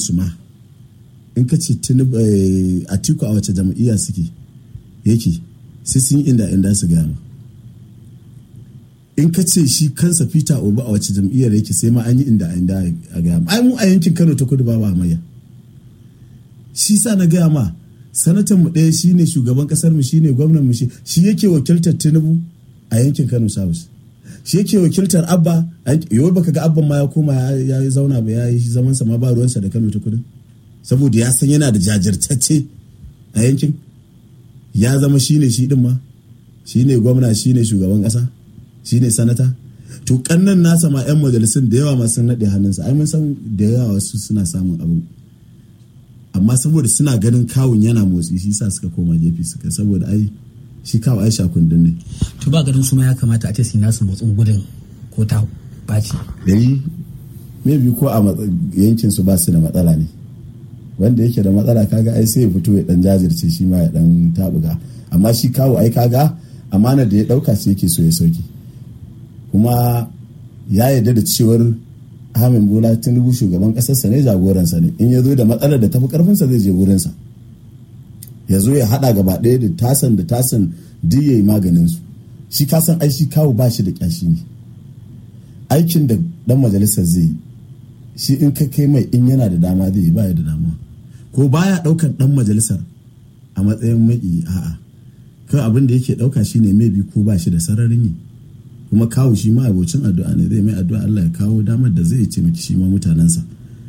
su ma in ka ce atiku a wace jam'iyya suke yake sai sun yi inda inda su gaya ma in ka ce shi kansa peter obi a wace jam'iyyar yake sai ma an yi inda inda a gaya ma ai mu a yankin kano ta kudu ba ba hamayya shi sa na gaya ma sanatan mu ɗaya shine shugaban kasar mu shine gwamnan mu shi yake wakiltar tinubu a yankin kano south shi yake wakiltar abba yau baka ga abban ma ya koma ya zauna ba ya yi zaman sa ma ba ruwansa da kano ta kudu saboda ya san yana da jajirtacce a yankin ya zama shine shi din ma shine gwamna shine shugaban kasa shine sanata to kannan nasa ma yan majalisun da yawa ma sun naɗe hannunsa ai mun san da yawa wasu suna samun abu amma saboda suna ganin kawun yana motsi shi sa suka koma gefe suka saboda ai shi kawo aisha kundin ne to ba ganin su ma ya kamata a ce su nasu motsin gudun ko ta baci dari maybe ko a yankin su ba su da matsala ne wanda yake da matsala kaga ai sai ya fito ya dan jajirce shi ma ya dan tabuga amma shi kawo ai kaga amana da ya dauka sai yake so ya sauke kuma ya yarda da cewar Ahmed Bola Tinubu shugaban kasarsa ne jagoransa ne in ya zo da matsalar da tafi karfinsa zai je wurinsa ya zo ya hada gaba ɗaya da tasan da tasan duk ya yi maganin su shi kasan ai shi kawo ba shi da kyashi ne aikin da dan majalisar zai yi shi in ka kai mai in yana da dama zai yi baya da dama ko baya ɗaukar dan majalisar a matsayin mai a'a kan abin da yake ɗauka shine mai bi ko ba shi da sararin yi kuma kawo shi ma abocin addu'a ne zai mai addu'a Allah ya kawo damar da zai ce miki shi ma mutanensa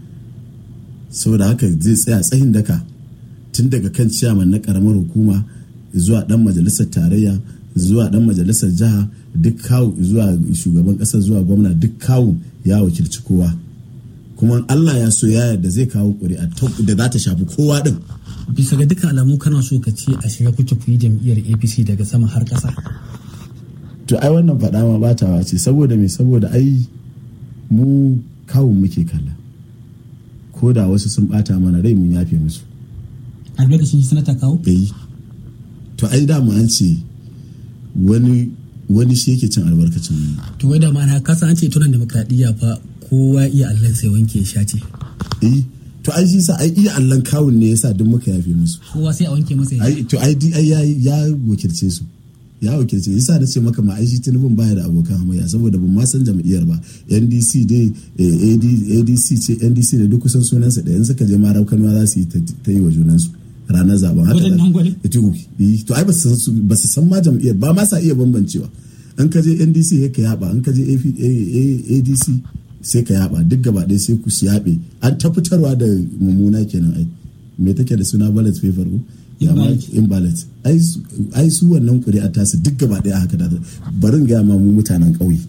saboda haka zai tsaya tsayin daka tun daga kan ciyaman na karamar hukuma zuwa dan majalisar tarayya zuwa dan majalisar jiha duk kawo zuwa shugaban kasa zuwa gwamna duk kawo ya wakilci kowa kuma Allah ya so ya yarda zai kawo ƙuri'a da za ta shafi kowa din bisa ga dukkan alamu kana so ka ce a shiga kuke ku yi jam'iyyar apc daga sama har ƙasa to ai wannan faɗa ma batawa ce saboda me saboda ai mu kawun muke kalla ko da wasu sun bata mana rai mun yafe musu a lokacin sanata kawo eh to ai da mu an ce wani wani shi yake cin albarkacin mu to wai da ma na kasa an ce tunan demokradiyya fa kowa iya Allah sai wanke sha ce eh to ai shi sa ai iya allan kawun ne yasa duk muka yafe musu kowa sai a wanke masa ya ai to ai ai ya wakilce su ya wakilce yasa na ce maka ma aishi tinubun baya da abokan hamayya saboda ban ma san jam'iyyar ba ndc dai adc ce ndc da duk kusan sunansa da yanzu ka je ma raukan ma za su yi ta yi wa junansu ranar zaben haka Wajen nan gwale? to ai ba su san ma jam'iyyar ba ma sa iya bambancewa in ka je ndc sai ka yaba in ka je adc sai ka yaba duk gaba ɗaya sai ku su yaɓe an ta fitarwa da mummuna kenan ai me take da suna ballot paper ko invalid ai su wannan kuri'a tasu duk gaba daya haka da barin gaya ma mu mutanen ƙauye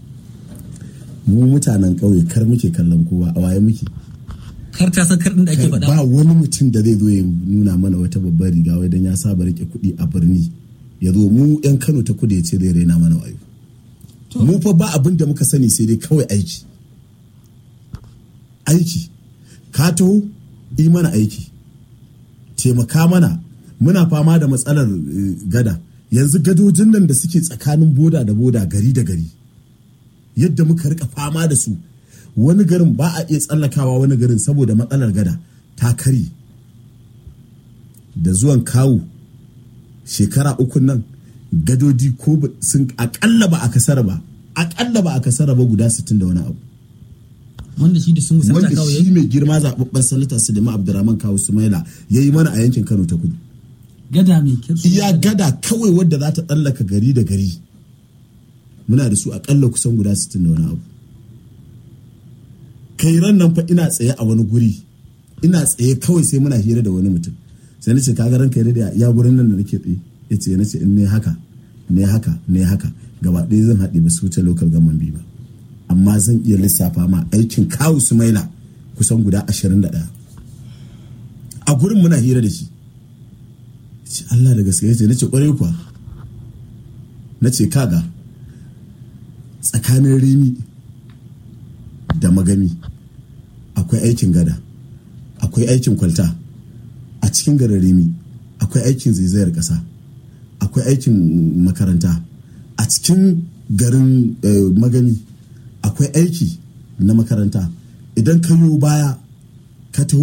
mu mutanen ƙauye kar muke kallon kowa a waye muke kar ta san kar da ake faɗa ba wani mutum da zai zo ya nuna mana wata babbar riga wai dan ya saba rike kuɗi a birni ya zo mu yan Kano ta kudu ya ce zai raina mana wayo mu fa ba abin da muka sani sai dai kawai aiki aiki ka taho yi mana aiki taimaka mana muna fama da matsalar gada yanzu gadojin nan da suke tsakanin boda da boda gari da gari yadda muka rika fama da su wani garin ba a iya tsallakawa wani garin saboda matsalar gada ta kari da zuwan kawu shekara uku nan gadodi ko sun akalla ba a kasara ba akalla ba a kasara ba guda 60 da wani abu wanda shi da sun sanata wanda kawo shi mai girma zaɓaɓɓen sanata Suleiman Abdurrahman Kawu Sumaila ya yi mana a yankin Kano ta kudu. gada mai kyau Iya gada kawai wadda za ta tsallaka gari da gari. Muna da su aƙalla kusan guda 60 da wani abu. Kai ran nan fa ina tsaye a wani guri. Ina tsaye kawai sai muna hira da wani mutum. Sai na ce kaga ranka ya ya gurin nan da nake tsaye. Ya ce na ce in ne haka ne haka ne haka gaba ɗaya zan haɗe ba su wuce local government biyu ba. amma zan iya lissafa ma aikin kawu sumaila kusan guda 21 a gurin muna hira da shi ce Allah da gaske ya ce na ce kwarai kuwa na ce kaga tsakanin rimi da magami akwai aikin gada akwai aikin kwalta a cikin garin rimi akwai aikin zaizayar ƙasa akwai aikin makaranta a cikin garin magami akwai aiki na makaranta idan ka baya ka taho